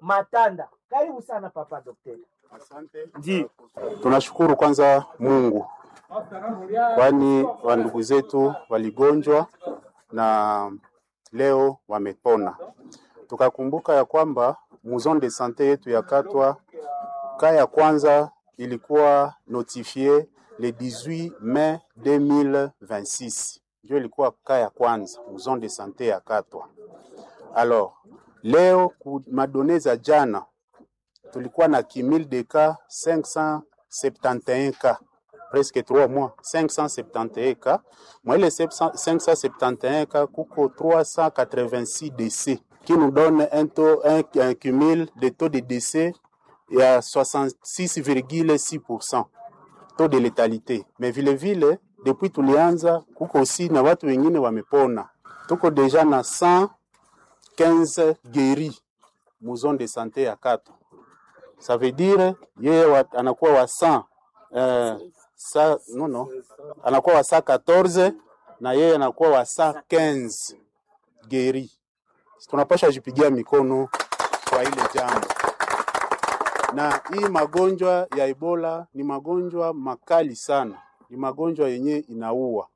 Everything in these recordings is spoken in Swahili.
Matanda. Karibu sana papa daktari. Asante. Ndio. Tunashukuru kwanza Mungu, kwani wandugu zetu waligonjwa na leo wamepona. Tukakumbuka ya kwamba muzon de sante yetu ya Katwa ka ya kwanza ilikuwa notifie le 18 mai 2026, ndio ilikuwa ka ya kwanza muzon de sante ya Katwa. Alors leo ku madone za jana tulikuwa na kimil de cas 571 cas presque 3 mois 571 cas mwa ile 571 cas kuko 386 décès qui nous donne un taux un, un cumul de taux de décès ya 66,6% taux de létalité mais vile vile depuis tulianza kuko aussi na watu wengine wamepona tuko deja na 115 guéris mu zone de santé ya Katwa ça veut dire yeye wa, anakuwa wa 100 eh, sa, no, no, anakuwa wa 114 na yeye anakuwa wa 115 geri. Tunapasha jipigia mikono kwa ile jambo. Na hii magonjwa ya Ebola ni magonjwa makali sana, ni magonjwa yenye inaua,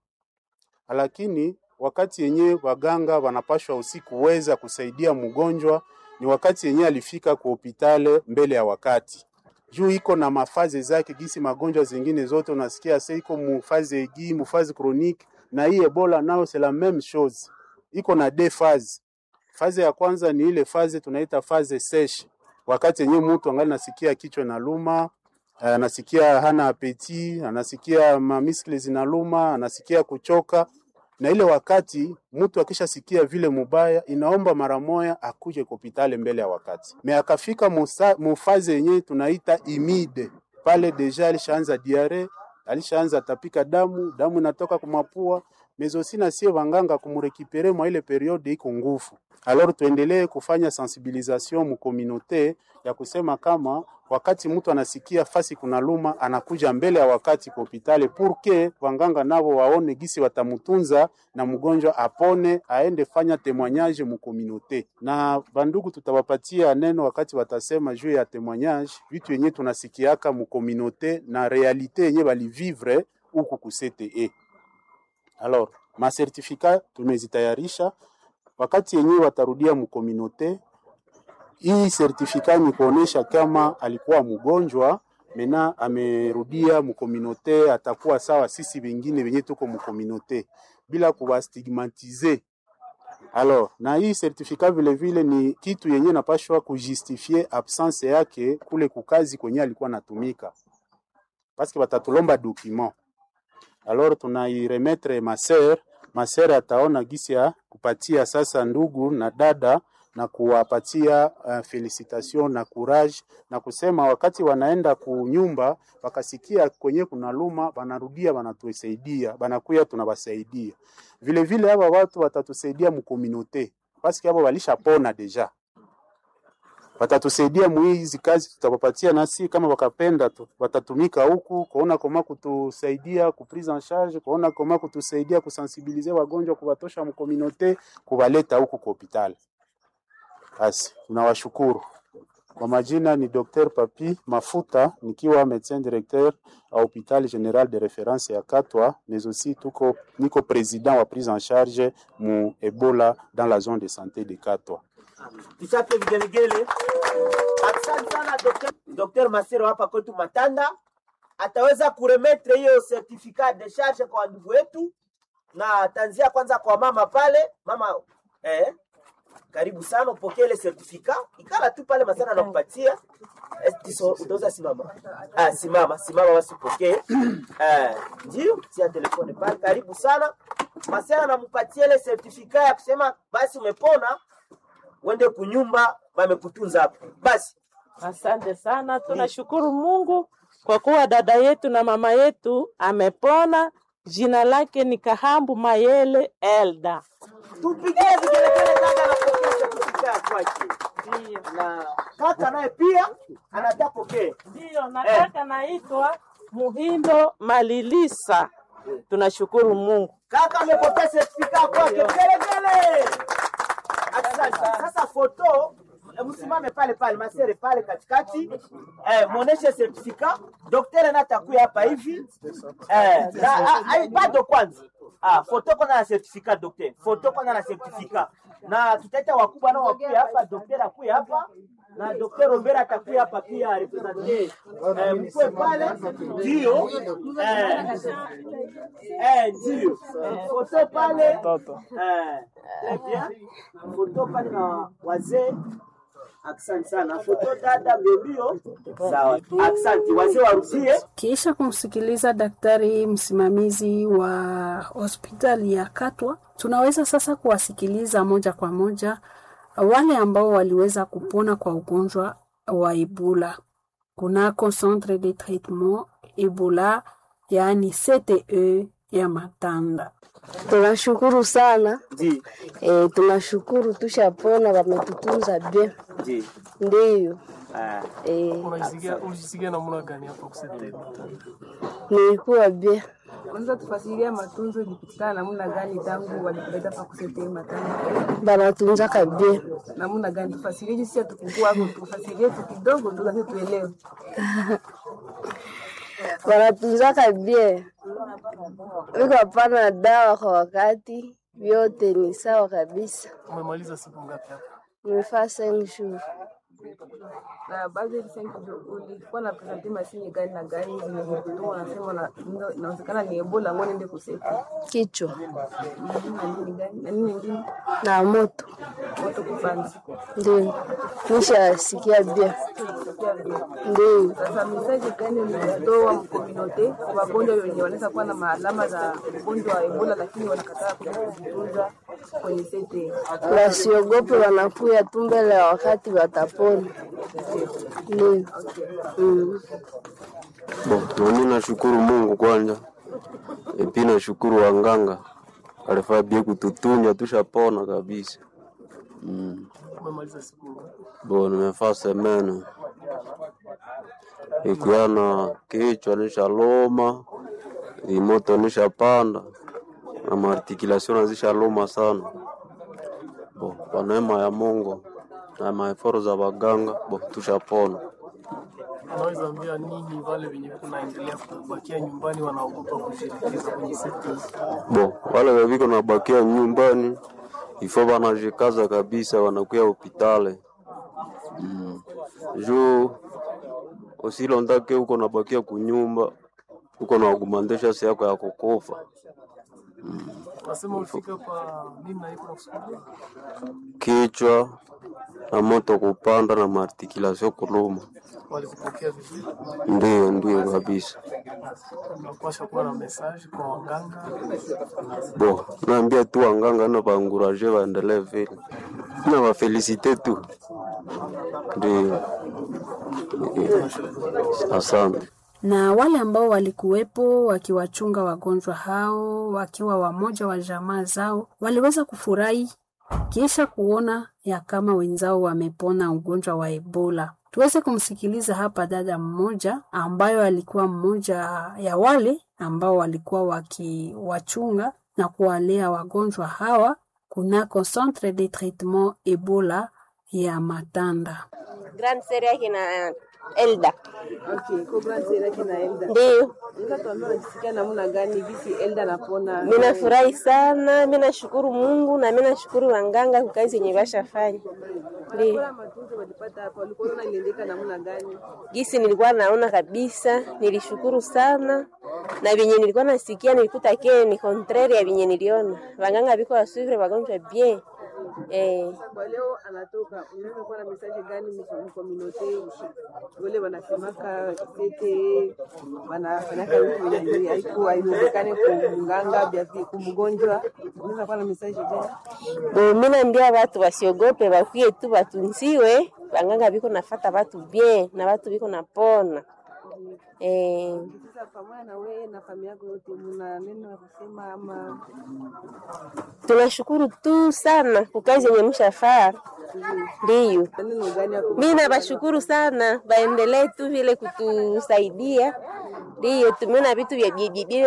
lakini wakati yenye waganga wanapashwa usiku weza kusaidia mgonjwa ni wakati yenye alifika kwa hospitali mbele ya wakati juu iko na mafaze zake, gisi magonjwa zingine zote unasikia sasa iko mufaze egi mufaze chronique, na hii Ebola nao c'est la même chose, iko na deux phases. Faze ya kwanza ni ile faze tunaita faze sèche, wakati yenye mtu angali nasikia kichwa na luma, anasikia hana apeti, anasikia mamiskle zinaluma, anasikia kuchoka na ile wakati mtu akishasikia vile mubaya, inaomba mara moya akuje kopitale mbele ya wakati. Me akafika mufaze yenye tunaita imide, pale deja alishaanza diare, alishaanza tapika damu, damu inatoka kumapua mezosina sie wanganga kumurekipere mwa ile periode iko nguvu. Alors tuendelee kufanya sensibilisation mu communauté ya kusema kama wakati mtu anasikia fasi kuna luma anakuja mbele ya wakati kwa hospitali purke wanganga navo waone gisi watamutunza na mgonjwa apone aende fanya témoignage mu communauté. Na bandugu tutawapatia neno wakati watasema juu ya témoignage, vitu yenye tunasikiaka mu communauté na realite yenye balivivre huku ku CTE. Alors, masertifika tumezitayarisha, wakati yenyewe watarudia mukominote. Hii sertifika ni kuonesha kama alikuwa mgonjwa mena amerudia mukominote, atakuwa sawa sisi wengine wenye tuko mukominote bila kuwastigmatize. Alors, na hii sertifika vile vile ni kitu yenye napashwa kujustifie absence yake kule kukazi kwenye alikuwa natumika, paske batatulomba document alors tunairemetre maser maser ataona gisi ya kupatia sasa ndugu na dada na kuwapatia uh, felicitation na courage na kusema wakati wanaenda kunyumba wakasikia kwenye kuna luma, wanarudia wanatusaidia, banakuya tunawasaidia. Vile vile hapa watu watatusaidia mukominote paski hapo walishapona deja watatusaidia mu hizi kazi tutawapatia, nasi kama wakapenda tu watatumika huku kuona koma kutusaidia ku prise en charge, kuona koma kutusaidia kusensibilize wagonjwa, kuwatosha mkominote, kuwaleta huku kwa hospitali. Basi tunawashukuru. Kwa majina ni Dr. Papi Mafuta nikiwa médecin directeur a hôpital général de référence ya Katwa, mais aussi tuko niko président wa prise en charge mu Ebola dans la zone de santé de Katwa. Tuchape vigelegele. Asante sana Dr. Dr. Masero hapa kwetu Matanda ataweza kuremetre hiyo certificat de charge kwa ndugu wetu, na ataanzia kwanza kwa mama pale. Mama eh, karibu sana upokee ile certificat, ikala tu pale Masana anakupatia Estiso, utaweza simama. Ah, simama simama, basi upokee eh, ndio tia telefone pale. Karibu sana Masana, anampatia ile certificat ya kusema basi umepona uende kunyumba wamekutunza hapo. Basi Asante sana, tunashukuru Mungu kwa kuwa dada yetu na mama yetu amepona. Jina lake ni Kahambu Mayele Elda. tupigie vigelegele dada anapokea certificate kwake. Ndiyo, Na kaka naye pia anataka pokee. ndiyo, nataka naitwa Muhindo Malilisa. Tunashukuru Mungu. Kaka amepokea certificate kwake. Vigelegele. Asante. Sasa foto eh, msimame pale pale masere pale katikati eh, muoneshe certificat daktari na atakuya hapa hivi eh, na, ah, ah, bado kwanza ah, foto kwanza na certificat daktari foto kwanza na certificat na tutaita wakubwa nao wakuya hapa daktari akuya hapa na Dr. Robert atakuya hapa pia represente eh, mkwe pale ndio eh, eh, ndio eh, foto pale eh, très bien foto pale na wazee Asante sana. Foto dada mbio sawa. Asante. Wazee warudie. Kisha kumsikiliza daktari msimamizi wa hospitali ya Katwa, tunaweza sasa kuwasikiliza moja kwa moja wale ambao waliweza kupona kwa ugonjwa wa Ebola kunako centre de traitement Ebola, yaani CTE ya Matanda. Tunashukuru sana Ndi. e, tunashukuru tushapona, wametutunza bien, Ndi. ndiyo Ah, e, Unajisikia unajisikia namna gani hapo kusema? nilikuwa bien. Unaweza tufasiria matunzo ilipitikana namna gani tangu walikuleta pa kusetee matanga? Banatunzaka bien, Namna gani? Tufasirie jinsi hatukukua hapo, tufasirie tu kidogo tu kasi tuelewe. wanatunzaka bien, wiko hapana dawa kwa wakati, vyote ni sawa kabisa. Umemaliza siku ngapi hapa? Nimefaa cinq jours Na baadhi ya sasa ulikuwa na presenti mashine gani na gani zimekutuma, unasema na- ndo- inawezekana ni Ebola, ngoja niende kuseti kichwa na nini gani na nini nyingine, na moto, moto kupanda. ndio nishasikia bien, Sikia bien. ndio Sasa mesaje gani mnatoa mkominote kwa wagonjwa wenye wanaweza kuwa na maalama za ugonjwa wa Ebola lakini wanakataa kuja kujitunza kwenye sete? wasiogope, wanakuya tu mbele ya wakati watapona. Ndio mm. Bo, nami nashukuru Mungu kwanza, epi nashukuru wanganga alifaa bie kututunya tushapona kabisa. Mm. Umemaliza siku ngapi? Bo, nimefaa semene ikiana kichwa nishaloma, imoto nishapanda na maartikulation nazishaloma sana. Bo, kwa neema ya Mungu na maeforo za waganga, bo tushapona. Unaweza ambia nini wale wenye kunaendelea kubakia nyumbani wanaogopa kushirikiza kwenye sekta? Bo, wale waviko nabakia nyumbani ifo wanajikaza kabisa, wanakuya hopitale mm. juu usilondake uko nabakia kunyumba uko na agumandesha si yako ya kukufa Nasema ulifika kwa nini na iko nakusukulia? kichwa na moto kupanda na maartikulation kuluma. Walikupokea vizuri? Ndio, ndio kabisa. Unapasha kuwa na message kwa waganga. Bo, naambia tu wanganga na baanguraje waendelee vile na wafelisite tu, ndio. Asante. na wale ambao walikuwepo wakiwachunga wagonjwa hao wakiwa wamoja wa jamaa zao waliweza kufurahi kisha kuona ya kama wenzao wamepona ugonjwa wa Ebola. Tuweze kumsikiliza hapa dada mmoja ambayo alikuwa mmoja ya wale ambao walikuwa wakiwachunga na kuwalea wagonjwa hawa kunako Centre de Traitement Ebola ya Matanda. Grand Seri yake na Elda. Okay, Cobra Zera kina Elda. Ndio, Unaweza tuambia unajisikia namna gani gisi Elda napona? mimi nafurahi sana, mimi nashukuru Mungu na mimi nashukuru wanganga kwa kazi yenye bashafanya. Ndio. Kwa matunzo walipata hapa, walikuwa wanaendeka namna gani? Gisi nilikuwa naona kabisa, nilishukuru sana na vyenye nilikuwa nasikia nilikuta ke ni contraire ya vyenye niliona. Wanganga biko wasuvre wagonjwa bien. Eh, Kwa leo anatoka, unaweza kuwa na message gani mkominote wale wanasemaka sete wanafanyaka vitu vyenye haiku haiwezekane kumganga bia kumgonjwa, unaweza kuwa na message gani? bo mimi naambia watu wasiogope, bakuye tu batunziwe. Wanganga biko nafata watu bien na watu biko napona. Eh, Sasa pamoja na wewe na familia yako yote, mna neno la kusema ama tunashukuru tu sana kwa kazi yenye mshafaa. Ndiyo. neno gani ya Mi nabashukuru sana, baendelee tu vile kutusaidia. Ndiyo, tumeona vitu vya bibi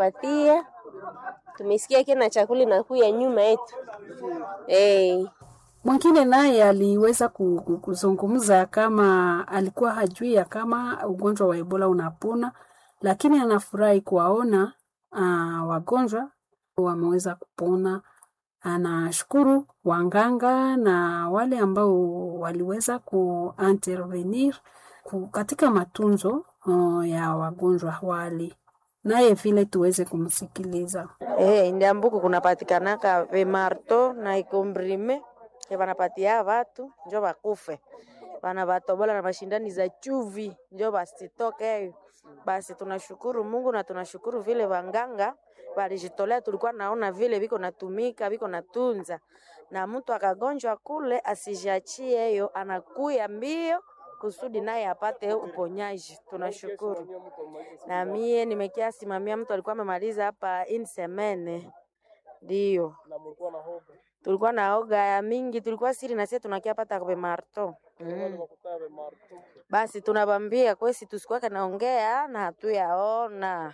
wanatupatia, tumesikia kena chakula inakuya nyuma yetu eh. Mwingine naye aliweza ku- ku- kuzungumza kama alikuwa hajui ya kama ugonjwa wa Ebola unapona, lakini anafurahi kuwaona uh, wagonjwa wameweza kupona. Anashukuru wanganga na wale ambao waliweza kuintervenir ku- katika matunzo uh, ya wagonjwa wale, naye vile tuweze kumsikiliza. Eh, ndiambuku kunapatikanaka vimarto na ikombrime vanapatia vatu njo vakufe vana vatobola na mashindani za chuvi njo vasitoke. Basi tunashukuru Mungu na tunashukuru vile vanganga valijitolea, tulikuwa naona vile viko natumika viko natunza, na mtu akagonjwa kule asijiachie hiyo, anakuya mbio kusudi naye apate uponyaji. Tunashukuru. Na mie nimekia simamia mtu alikuwa amemaliza hapa in semene, ndio tulikuwa na oga ya mingi, tulikuwa siri na sisi tunakia pata kwa marto mm. Basi tunabambia kwesi tusikuwake naongea na hatuyaona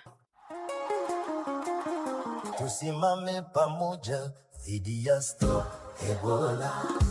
Tusimame pamoja dhidi ya Stop Ebola.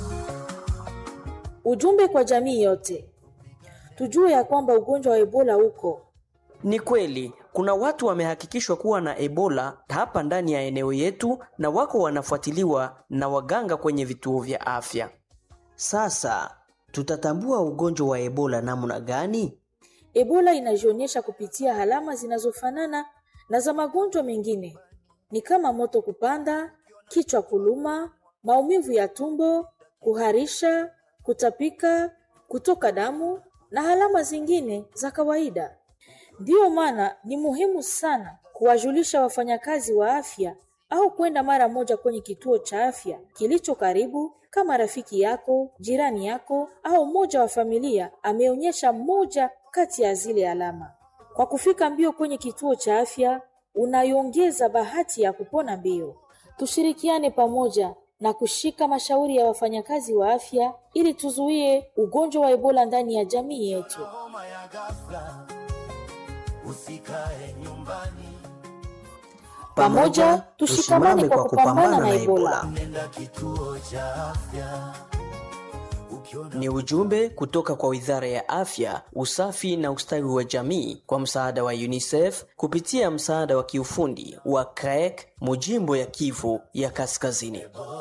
Ujumbe kwa jamii yote, tujue ya kwamba ugonjwa wa Ebola uko Ni kweli kuna watu wamehakikishwa kuwa na Ebola hapa ndani ya eneo yetu na wako wanafuatiliwa na waganga kwenye vituo vya afya. Sasa tutatambua ugonjwa wa Ebola namna gani? Ebola inajionyesha kupitia alama zinazofanana na za magonjwa mengine, ni kama moto kupanda, kichwa kuluma, maumivu ya tumbo, kuharisha, kutapika, kutoka damu na alama zingine za kawaida. Ndiyo maana ni muhimu sana kuwajulisha wafanyakazi wa afya au kwenda mara moja kwenye kituo cha afya kilicho karibu, kama rafiki yako, jirani yako au mmoja wa familia ameonyesha moja kati ya zile alama. Kwa kufika mbio kwenye kituo cha afya, unaiongeza bahati ya kupona mbio. Tushirikiane pamoja na kushika mashauri ya wafanyakazi wa afya ili tuzuie ugonjwa wa Ebola ndani ya jamii yetu. Homa ya ghafla, usikae nyumbani, Pamoja tushikamane kwa kupambana na Ebola. nenda kituo cha afya. Ni ujumbe kutoka kwa Wizara ya Afya, Usafi na Ustawi wa Jamii kwa msaada wa UNICEF kupitia msaada wa kiufundi wa CREC Mujimbo ya Kivu ya Kaskazini.